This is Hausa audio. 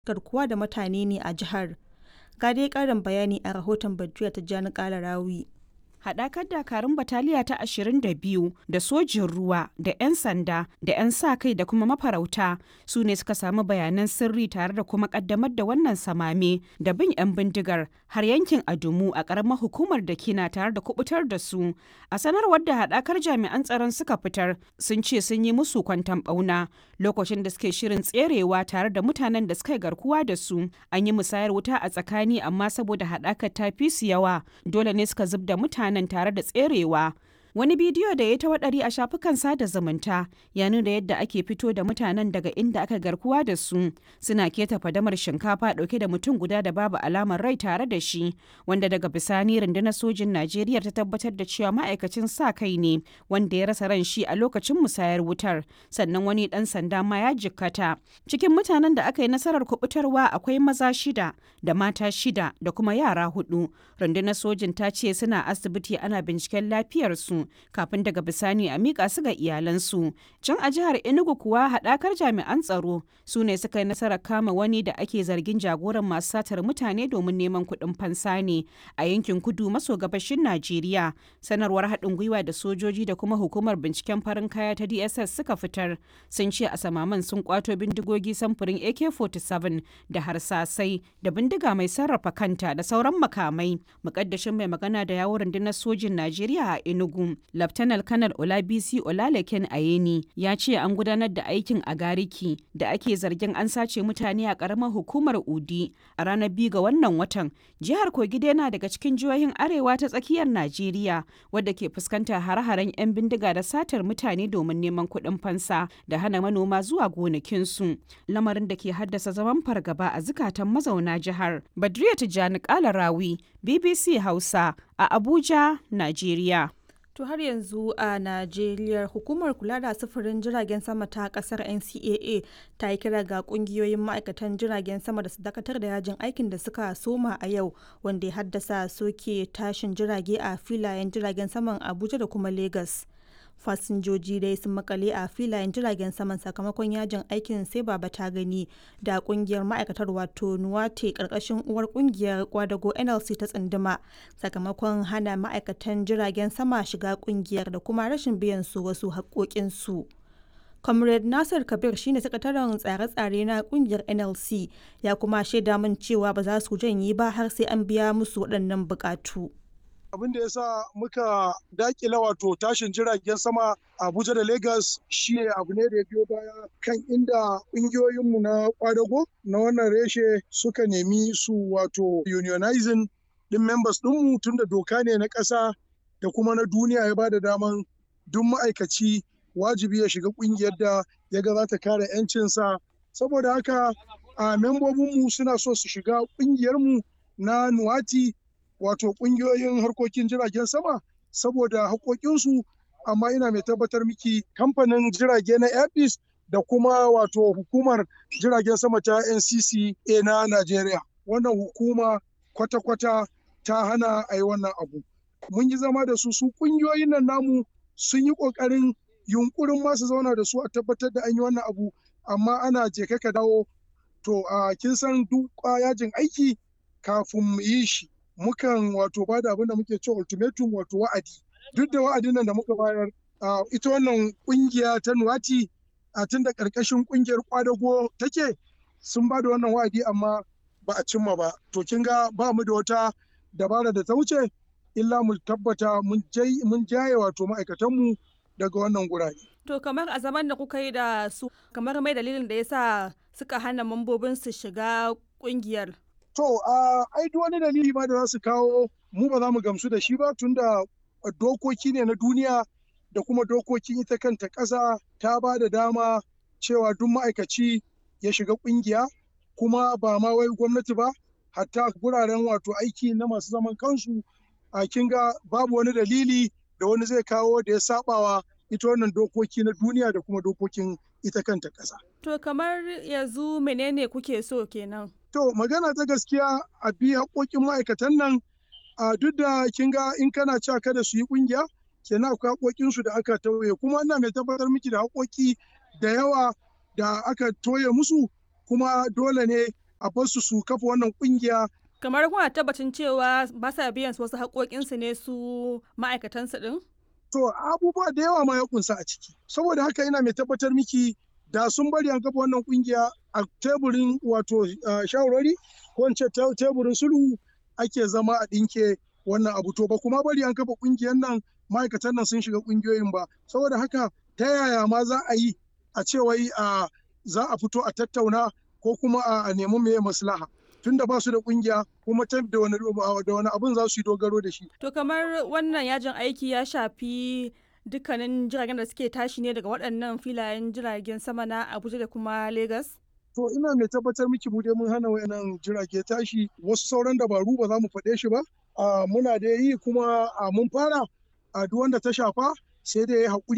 garkuwa da mutane ne a jihar. Ga dai ƙarin bayani a rahoton Badruya Tijjani Kalarawi. haɗakar dakarun bataliya ta 22 da sojin ruwa da 'yan sanda da 'yan sa kai da kuma mafarauta su ne suka samu bayanan sirri tare da kuma ƙaddamar da wannan samame da bin 'yan bindigar har yankin adumu a ƙaramar hukumar da kina tare da kubutar da su a sanarwar da haɗakar jami'an tsaron suka fitar sun ce sun yi musu kwantan ɓauna lokacin da suke shirin tserewa tare da mutanen da suka yi garkuwa da su an yi musayar wuta a tsakani amma saboda haɗakar ta fi su yawa dole ne suka zub da mutane nan tare da tserewa wani bidiyo da ya ta waɗari a shafukan sada zumunta ya nuna yadda ake fito da mutanen daga inda aka garkuwa da su suna keta fadamar shinkafa ɗauke da mutum guda da babu alamar rai tare da shi wanda daga bisani rundunar sojin najeriya ta tabbatar da cewa ma'aikacin sa kai ne wanda ya rasa ran shi a lokacin musayar wutar sannan wani ɗan sanda ma ya jikkata cikin mutanen da aka yi nasarar kubutarwa akwai maza shida da mata shida da kuma yara hudu rundunar sojin ta ce suna asibiti ana binciken lafiyarsu kafin daga bisani a miƙa su ga iyalansu. Can a jihar Enugu kuwa haɗakar jami'an tsaro su ne suka yi nasarar kama wani da ake zargin jagoran masu satar mutane domin neman kuɗin fansa ne a yankin kudu maso gabashin Najeriya. Sanarwar haɗin gwiwa da sojoji da kuma hukumar binciken farin kaya ta DSS suka fitar sun ce a samaman sun kwato bindigogi samfurin AK-47 da harsasai da bindiga mai sarrafa kanta da sauran makamai. Mukaddashin mai magana da yawon rundunar sojin Najeriya a Enugu Laftanar Kanar Olabisi Olalekin Ayeni ya ce an gudanar da aikin a Gariki da ake zargin an sace mutane a ƙaramar hukumar Udi a ranar biyu ga wannan watan. Jihar Kogi yana daga cikin jihohin arewa ta tsakiyar Najeriya wadda ke fuskantar hare-haren 'yan bindiga da satar mutane domin neman kuɗin fansa da hana manoma zuwa gonakinsu. Lamarin da ke haddasa zaman fargaba a zukatan mazauna jihar. Badriya Tijjani Kalarawi, BBC Hausa a Abuja, Najeriya. To har yanzu a Najeriya hukumar kula da sufurin jiragen sama ta kasar NCAA ta yi kira ga kungiyoyin ma'aikatan jiragen sama da su dakatar da yajin aikin da suka soma a yau wanda ya haddasa soke tashin jirage a filayen jiragen saman Abuja da kuma Lagos. fasinjoji dai sun makale a filayen jiragen saman sakamakon yajin aikin sai baba ta gani da kungiyar ma'aikatar wato nuwate karkashin uwar kungiyar kwadago nlc ta tsunduma sakamakon hana ma'aikatan jiragen sama shiga kungiyar da kuma rashin biyan su wasu haƙoƙinsu. comrade nasir kabir shine sakataren tsare-tsare na kungiyar nlc ya kuma shaida min cewa ba za su janye ba har sai an biya musu waɗannan buƙatu. abin da ya sa muka dakila wato tashin jiragen sama abuja da lagos shi abu ne da ya biyo baya kan inda ƙungiyoyinmu na kwadago na wannan reshe suka nemi su wato unionizing din members ɗinmu tun da doka ne na ƙasa da kuma na duniya ya ba da daman duk ma'aikaci wajibi ya shiga ƙungiyar da ya ga za ta kare 'yancinsa saboda haka a membobinmu suna so su shiga ƙungiyarmu na nuwati wato kungiyoyin harkokin jiragen sama saboda haƙoƙinsu amma ina mai tabbatar miki kamfanin jirage na airbus da kuma wato hukumar jiragen sama ta ncca na najeriya wannan hukuma kwata-kwata ta hana a yi wannan abu mun yi zama da su su kungiyoyin nan namu sun yi ƙoƙarin yunkurin masu zauna da su a tabbatar da an yi wannan abu amma ana je ka dawo to a kin san duk yajin aiki kafin mu yi shi mukan wato bada abin da muke cewa ultimatum wato wa'adi duk da wa'adin nan da muka bayar ita wannan kungiya ta nuwati a tun da karkashin kungiyar kwadago take sun bada wannan wa'adi amma ba a cimma ba to kin ga ba mu da wata dabara da ta wuce illa mu tabbata mun jaye wato ma'aikatanmu daga wannan gurare. To kamar a zaman da kuka yi da su kamar mai dalilin da yasa suka hana mambobin su shiga kungiyar. To, ai duk wani dalili ma da za su kawo mu ba za mu gamsu da shi ba tunda dokoki ne na duniya da kuma dokokin ita kanta ƙasa ta ba da dama cewa duk ma'aikaci ya shiga ƙungiya kuma ba ma wai gwamnati ba hatta guraren wato aiki na masu zaman kansu a kinga babu wani dalili da wani zai kawo da ya sabawa ita wannan dokoki na duniya da kuma dokokin ita kanta ƙasa. To kamar yanzu menene kuke so kenan? To magana ta gaskiya a bi haƙoƙin ma'aikatan nan a duk da kin ga in kana cewa kada su yi ƙungiya kenan akwai haƙoƙinsu da aka tauye kuma ina mai tabbatar miki da haƙoƙi da yawa da aka toye musu kuma dole ne a bar su su kafa wannan kungiya kamar kuna tabbacin cewa ba sa biyan wasu haƙoƙinsu ne su ma'aikatansu ɗin? To abubuwa da yawa ma ya kunsa a ciki. Saboda haka ina mai tabbatar miki da sun bari an kafa wannan kungiya a teburin wato shawarwari ko in ce teburin sulhu ake zama a ɗinke wannan abu to ba kuma bari an kafa kungiyar nan ma'aikatan nan sun shiga kungiyoyin ba saboda haka ta yaya ma za a yi a ce wai za a fito a tattauna ko kuma a nemi meye maslaha tunda ba su da kungiya kuma ta da wani da wani abun za su yi dogaro da shi to kamar wannan yajin aiki ya shafi dukkanin jiragen da suke tashi ne daga waɗannan filayen jiragen sama na Abuja da kuma Lagos to ina mai tabbatar miki mu dai mun hana wayannan jirage tashi wasu sauran dabaru ba za mu faɗe shi ba muna da yi kuma mun fara a duk wanda ta shafa sai dai ya haƙuri